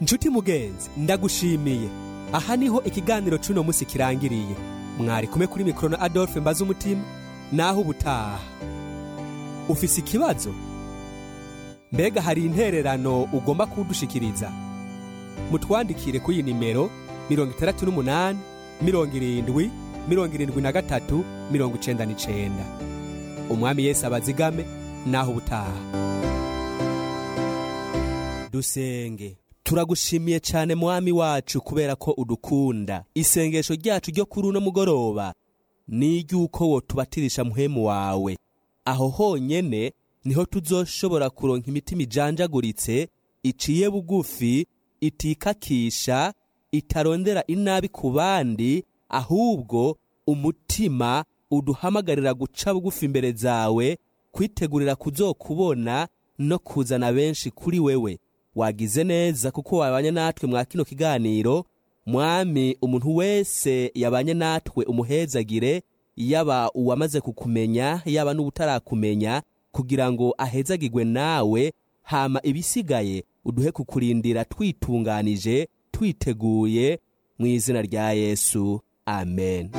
nshuti mugenzi ndagushimiye aha niho ikiganiro c'uno musi kirangiriye mwari kumwe kuri mikoro na adolphe mbaze umutima naho ubutaha ufise ikibazo mbega hari intererano ugomba kudushikiriza mutwandikire kuri iyi nimero mirongo itandatu n'umunani mirongo irindwi mirongo irindwi na gatatu mirongo icenda n'icenda umwami yesu abazigame naho ubutaha dusenge turagushimiye cyane mwami wacu kubera ko udukunda isengesho ryacu ryo kuri uno mugoroba ni iry'uko wotubatirisha muhemu wawe aho honyene niho tuzoshobora kuronka imitima ijanjaguritse iciye bugufi itikakisha itarondera inabi ku bandi ahubwo umutima uduhamagarira guca bugufi imbere zawe kwitegurira kuzokubona no kuzana benshi kuri wewe wagize neza kuko wabanye natwe mwa kino kiganiro mwami umuntu wese yabanye natwe umuhezagire yaba uwamaze kukumenya yaba n'ubutarakumenya kugira ngo ahezagirwe nawe hama ibisigaye uduhe kukurindira twitunganije twiteguye mu izina rya yesu amen